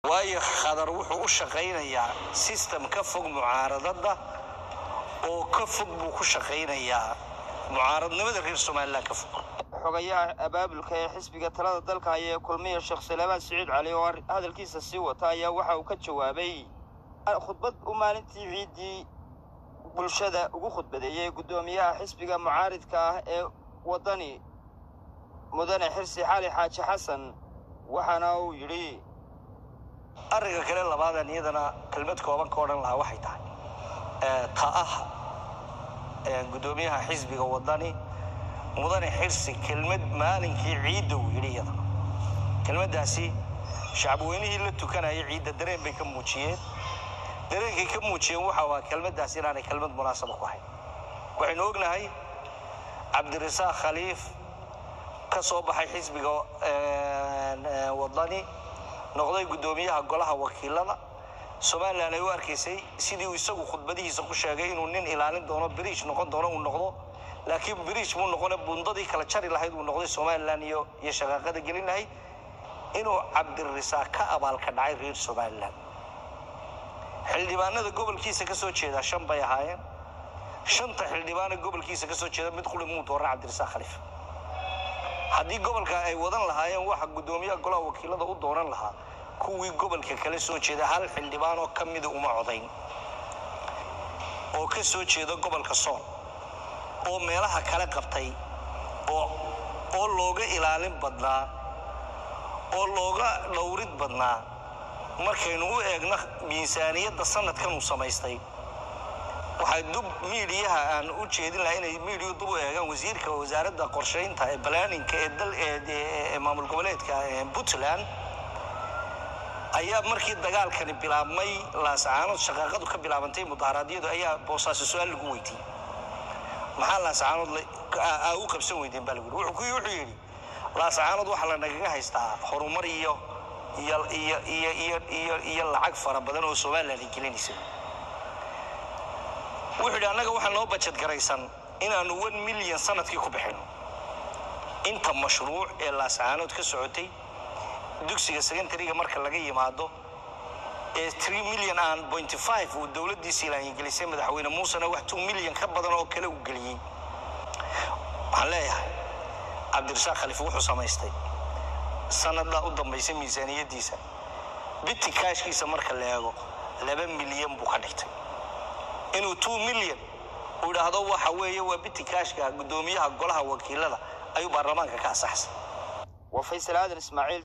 waayo khadar wuxuu u shaqaynayaa sistem ka fog mucaaradada oo ka fog buu ku shaqaynayaa mucaaradnimada reer somalilan ka fog xogayaha abaabulka ee xisbiga talada dalka ayee kulmiya sheekh salaamaan siciid cali oo hadalkiisa sii wata ayaa waxa uu ka jawaabay khudbad u maalintii ciiddii bulshada ugu khudbadeeyey guddoomiyaha xisbiga mucaaridka ah ee waddani mudane xirsi xali xaaji xasan waxaana uu yidhi arrinka kale labaadan iyadana kelmad kooban ka odhan lahaa waxay tahay ta ah guddoomiyaha xisbiga waddani mudane xirsi kelmad maalinkii ciidda uu yidhi iyadana kelmaddaasi shacabweynihii la tukanayay ciidda dareen bay ka muujiyeen dareenkay ka muujiyeen waxa waa kelmaddaas inaanay kelmad munaasaba ku hayn waxaynu ognahay cabdirasaaq khaliif ka soo baxay xisbiga waddani noqday guddoomiyaha golaha wakiilada somalilan ay u arkaysay sidii uu isagu khudbadihiisa ku sheegay inuu nin ilaalin doono biriij noqon doono uu noqdo laakiin biriij muu noqone bundadii kala jari lahayd uu noqday somalilan iyo iyo shaqaaqada gelin lahayd inuu cabdirasaaq ka abaalka dhacay reer somalilan xildhibaanada gobolkiisa ka soo jeedaa shan bay ahaayeen shanta xildhibaana gobolkiisa ka soo jeeda mid quri muu dooran cabdirasaaq khaliif haddii gobolka ay wadan lahaayeen waxa guddoomiyaha golaha wakiilada u dooran lahaa kuwii gobolka kala soo jeeda hal xildhibaan oo ka mida uma codayn oo ka soo jeeda gobolka sool oo meelaha kale qabtay oo oo looga ilaalin badnaa oo looga dhowrid badnaa markaynu u eegno miisaaniyadda sanadkan uu samaystay waxaa dub miidiyaha aan u jeedin lahaa inay miidiyu dub u eegaan wasiirka wasaaradda qorshaynta ee balaaninka ee dal ee maamul goboleedka puntland ayaa markii dagaalkani bilaabmay laascaanood shaqaaqadu ka bilaabantay mudaharaadyadu ayaa boosaaso su-aal lagu weydiiyey maxaa laascaanood aa u qabsan weydeen baa lagu yidhi wuxuu yidhi laascaanood waxaa la nagaga haystaa horumar iyo iyo iyo iyo iyo iyo iyo lacag fara badan oo somalilan ay gelinaysa wuxuu yidhi annaga waxaa noo bajad garaysan inaanu one milyan sanadkii ku bixino inta mashruuc ee laascaanood ka socotay dugsiga secondariga marka laga yimaado ee three million aan pointy five uu dowladdiisii laangelisay madaxweyne muusena wax two million ka badan oo kale uu geliyey waxaan leeyahay cabdirasaaq khaliif wuxuu samaystay sanaddaa u dambaysay miisaaniyaddiisa biti kaashkiisa marka la eego laba milyan buu ka dhigtay inuu two million uu idhaahdo waxa weeye waa biti kaashka guddoomiyaha golaha wakiilada ayuu baarlamaanka ka asaxsay waa faysal aadan ismaaciil